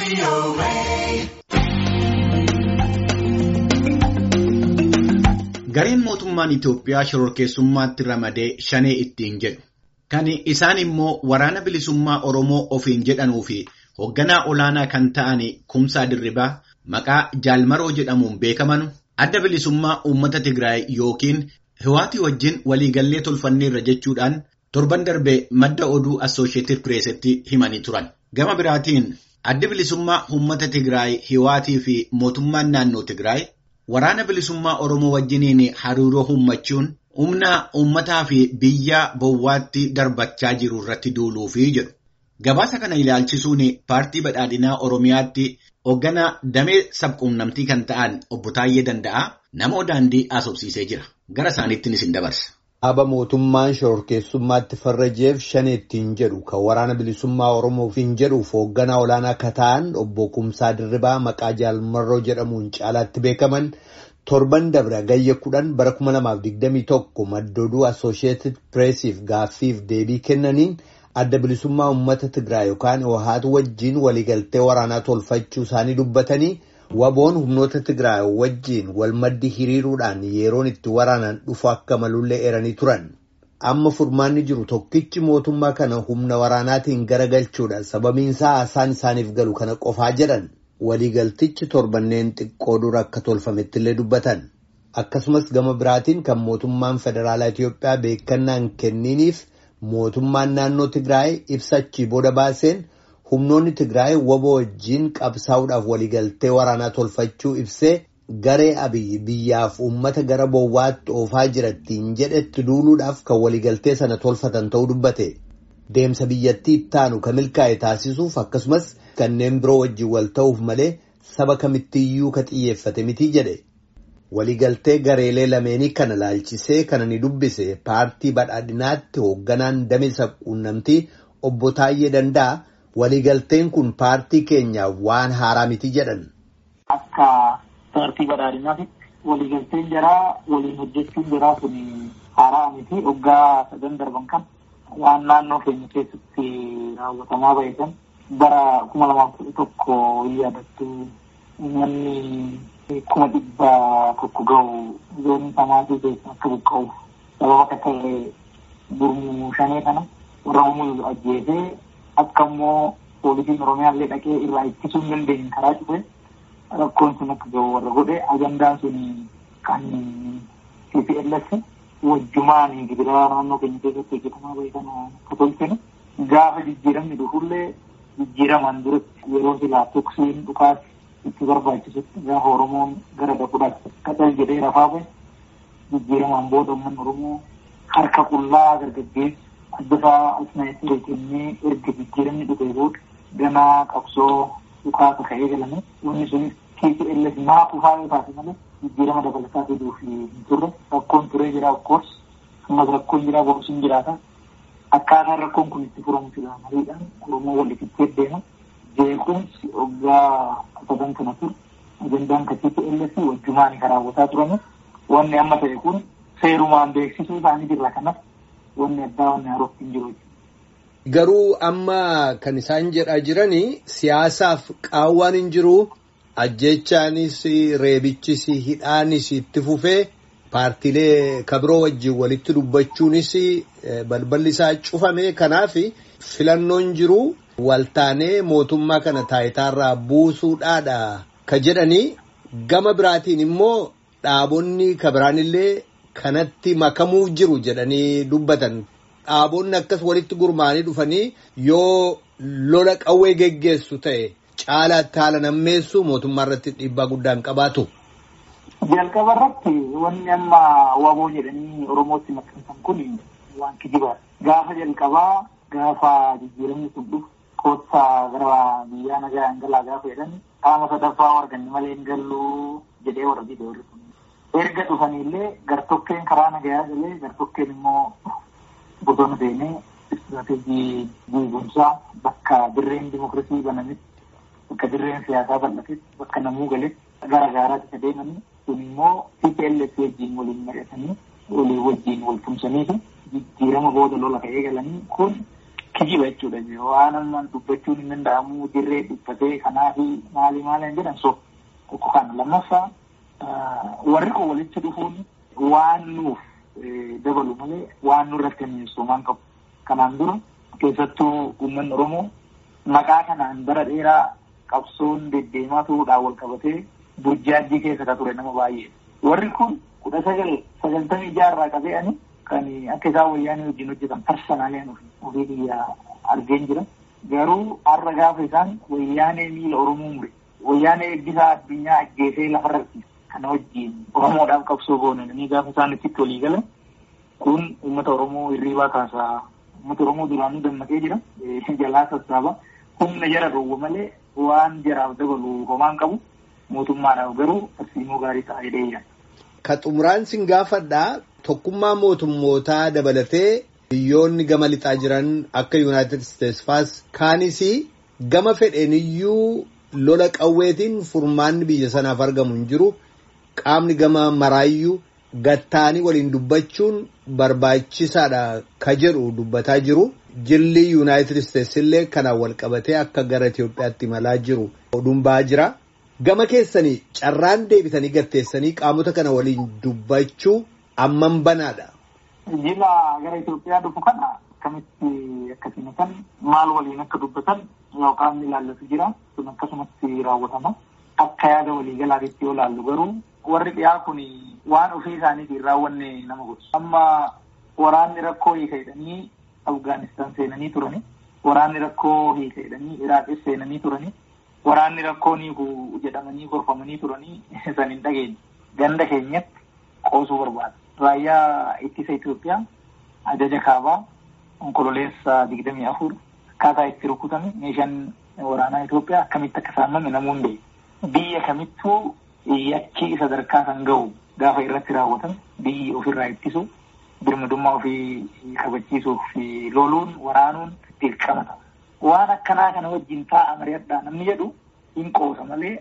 Gareen mootummaan Itoophiyaa shororkeessummaatti ramadee shanee ittiin jedhu. Kan isaan immoo waraana bilisummaa Oromoo ofiin jedhanuu fi hoogganaa olaanaa kan ta'an Kumsaa Dirribaa maqaa Jaalmaroo jedhamuun beekaman adda bilisummaa uummata Tigraay yookiin Hiwaatii wajjin waliigallee tolfanneerra jechuudhaan torban darbee madda oduu Assooshieetid Pireesitti himanii turan. Gama biraatiin addi bilisummaa uummata Tigraay Hiwaatii fi mootummaan naannoo Tigraay waraana bilisummaa Oromoo wajjiniin hariiroo uummachuun humna uummataa fi biyya bowwaatti darbachaa jiru irratti duuluufi jedhu. Gabaasa kana ilaalchisuun paartii badhaadhinaa Oromiyaatti hoogganaa damee sabquunnamtii kan ta'an obbo Taayyee Danda'aa nama daandii haasofsiisee jira. Gara isaaniittiin isin dabarsa. Dhaaba mootummaan shororkeessummaatti farrajeef shanee ittiin jedhu kan waraana bilisummaa Oromoofiin jedhuuf hoogganaa olaanaa akka ta'an obbo Kumsaa Dirribaa maqaa Jaalmarroo jedhamuun caalaatti beekaman torban dabre gayya kudhan bara 2021 madda oduu Assooshieetid Pireesiif gaaffiif deebii kennaniin adda bilisummaa uummata Tigraay yookaan OHAT wajjin waliigaltee waraanaa tolfachuu isaanii dubbatanii waboon humnoota Tigraay wajjin wal maddi hiriiruudhaan yeroon itti waraanan dhufu akka malullee eeranii turan. Amma furmaanni jiru tokkichi mootummaa kana humna waraanaatiin garagalchuudha sababiinsaa haasaan isaaniif galu kana qofaa jedhan waliigaltichi torbanneen xiqqoo dura akka tolfametti illee dubbatan. Akkasumas gama biraatiin kan mootummaan federaalaa Itoophiyaa beekannaan kenniiniif mootummaan naannoo Tigraay ibsachii booda baaseen humnoonni Tigraay waboo wajjin qabsaa'uudhaaf waliigaltee waraanaa tolfachuu ibsee garee abiyyi biyyaaf uummata gara bowwaatti oofaa jirattiin jedhetti duuluudhaaf kan waliigaltee sana tolfatan ta'uu dubbate. Deemsa biyyattii ittaanu kan milkaa'e taasisuuf akkasumas kanneen biroo wajjin wal ta'uuf malee saba kamittiyyuu ka xiyyeeffate miti jedhe. Waliigaltee gareelee lameenii kana laalchisee kana ni dubbise paartii badhaadhinaatti hoogganaan damee sabquunnamtii obbo Taayyee Danda'a. Waliigalteen kun paartii keenyaaf waan haaraa miti jedhan. Akka paartii badhaadhinaatti waliigalteen jaraa waliin hojjechuun jaraa kun haaraa miti waggaa sadan darban kan waan naannoo keenya keessatti raawwatamaa bahe kan bara kuma lamaaf kudha tokko yaadattu uummanni kuma dhibba tokko gahu zoonii samaatii keessa akka buqqa'u sababa akka ta'e gurmuu shanee kana warra uumuu ajjeesee akka immoo poolisiin oromiyaa illee dhaqee irraa ittisuu hin dandeenye karaa cufe rakkoon sun akka gahu warra godhe ajandaan sun kan CPLS wajjumaan gibiraa naannoo keenya keessatti hojjetamaa bahe kana katolchine gaafa jijjiiramni dhufullee jijjiiraman duratti yeroo silaa tuksiin dhukaas itti barbaachisutti gaafa oromoon gara dhaquudhaaf qacal jedhee rafaa bahe jijjiiraman booda uummanni oromoo harka qullaa gargaggeessu addasaa asnaayitii kennee erga jijjiiramni dhufee booda ganaa qabsoo dhukaasa ka'ee galame wanni sunis TPLF maa kufaa yoo taate malee jijjiirama dabalataa fiduuf hin turre rakkoon turee jira of course ammas rakkoon jira borusin jiraata akkaataan rakkoon kun itti furamu fila maliidhaan oromoo walitti deema jeequmsi waggaa sadan kana ture ajandaan ka TPLF wajjumaan kan raawwataa turame wanni amma ta'e kun seerumaan beeksisuu isaanii jirra kanas wanni addaa wanni haaroof hin jiru. Garuu amma kan isaan jedhaa jiranii siyaasaaf qaawwaan hin jiru ajjechaanis reebichis hidhaanis itti fufee paartiilee kabiroo wajjin walitti dubbachuunis balballi isaa cufame kanaaf filannoon jiru waltaanee mootummaa kana taayitaarraa buusuudhaadha ka jedhanii gama biraatiin immoo dhaabonni kabiraanillee kanatti makamuuf jiru jedhanii dubbatan. Dhaabonni akkas walitti gurmaa'anii dhufanii yoo lola qawwee geggeessu ta'e caalaatti haala nammeessu mootummaa irratti dhiibbaa guddaan qabaatu. Jalqaba irratti wanni amma waboo jedhanii Oromootti maxxansan kun waan kijibaadha. Gaafa jalqabaa gaafa jijjiiramni sun dhufu koottaa gara biyyaa nagaa hin galaa gaafa jedhan qaama sadaffaa arganne malee hin galluu jedhee warra biyya warri kun. Erga dhufanillee gartokkeen karaa nagayaa galee gartokkeen immoo bosona seenee istiraatejii guutumsaa bakka dirreen dimokiraasii banametti bakka dirreen siyaasaa bal'atetti bakka namuu galetti gara gaaraatti adeemanii kun immoo TPLF wajjin waliin mari'atanii walii wajjin wal tumsanii fi jijjiirama booda lola ka'ee galanii kun kijiba jechuudha. Waan ammaan dubbachuun hin danda'amu dirree dubbatee kanaafi maali maali hin jedhan so tokko kana lammaffaa warri kun walitti dhufuun waan nuuf dabalu malee waan nurratti hinmiinsoomaan qabu. Kanaan dura keessattuu uummanni Oromoo maqaa kanaan bara dheeraa qabsoon deddeemaa turuudhaan wal qabatee burjaajii keessa ka ture nama baay'ee. Warri kun kudha sagal sagaltamii jaarraa qabeeyanii kan akka isaan wayyaanii wajjin hojjetan parsanaaleen ofii biyyaa argeen jira. Garuu har'a gaafa isaan wayyaanee miila Oromoo mure. Wayyaanee eebbisaa addunyaa ajjeesee lafarratti kana wajjin Oromoodhaaf qabsoo goonanii gaafa isaan itti walii galan kun uummata Oromoo hirriibaa kaasaa uummata Oromoo duraanuu dammaqee jira. Jalaa sassaaba. Humna jara dhoowwa malee waan jaraaf dabalu homaan qabu. Mootummaadhaaf garuu tarsiimoo gaarii ta'aa jedhee jira. Ka xumuraan sin gaafadhaa tokkummaa mootummootaa dabalatee biyyoonni gama lixaa jiran akka Yuunaayitid Isteets faas kaanis gama fedheeniyyuu lola qawweetiin furmaanni biyya sanaaf argamu hin jiru. Qaamni gama maraayyuu gattaanii waliin dubbachuun barbaachisaadha ka jedhu dubbataa jiru. Jilli Yuunaayitid Isteets illee kanaan wal qabatee akka gara Itoophiyaatti imalaa jiru oduun ba'aa jira. Gama keessanii carraan deebitanii gatteessanii qaamota kana waliin dubbachuu amman banaadha. Jila gara Itoophiyaa dhufu kana akkamitti akkasuma kan maal waliin akka dubbatan yoo qaamni ilaallatu jira sun akkasumatti raawwatama. Akka yaada waliigalaatti yoo laallu garuu warri dhiyaa kun waan ofii isaaniitiin raawwanne nama godhu. Amma waraanni rakkoo hiika jedhanii Afgaanistaan seenanii turani. Waraanni rakkoo hiika jedhanii Iraaqis seenanii turani. Waraanni rakkoo hiiku jedhamanii gorfamanii turanii san hin dhageenye. Ganda keenyatti qoosuu barbaada. Raayyaa ittisa Itoophiyaa ajaja kaabaa onkololeessa digdamii afur akkaataa itti rukutame meeshaan waraanaa Itoophiyaa akkamitti akka saamame namuun beeku. Biyya kamittuu yakki sadarkaa kan gahu gaafa irratti raawwatan biyyi ofirraa ittisu birmadummaa ofii kabachiisuuf loluun waraanuun dirqama ta'a. Waan akkanaa kana wajjin taa'a mari'adhaa namni jedhu hin qoosa malee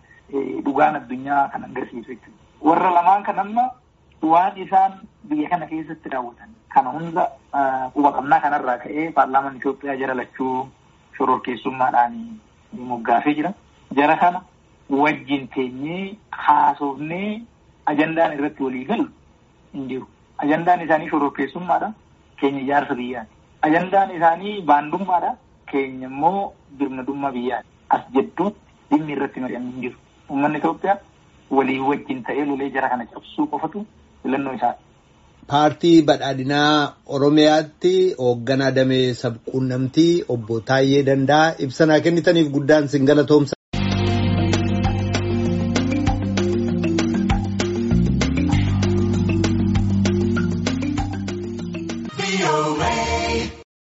dhugaan addunyaa kan agarsiisu jechuudha. Warra lamaan kan amma waan isaan biyya kana keessatti raawwatan kana hunda quba qabnaa kanarraa ka'ee paarlaamaan Itoophiyaa jara lachuu shororkeessummaadhaan moggaafee jira. Jara kana wajjin teenyee haasofnee ajandaan irratti walii galu hin jiru. Ajandaan isaanii shororkeessummaadha. Keenya ijaarsa biyyaati. Ajandaan isaanii baandummaadha. Keenya immoo birmadummaa biyyaati. As jedduutti dhimmi irratti mari'an hin jiru. Uummanni Itoophiyaa walii wajjin ta'ee lolee jara kana cabsuu qofatu filannoo isaati. Paartii badhaadhinaa Oromiyaatti hoogganaa damee sabquunnamtii obbo Taayyee Danda'a ibsa kennitaniif guddaan sin galatoomsa. away.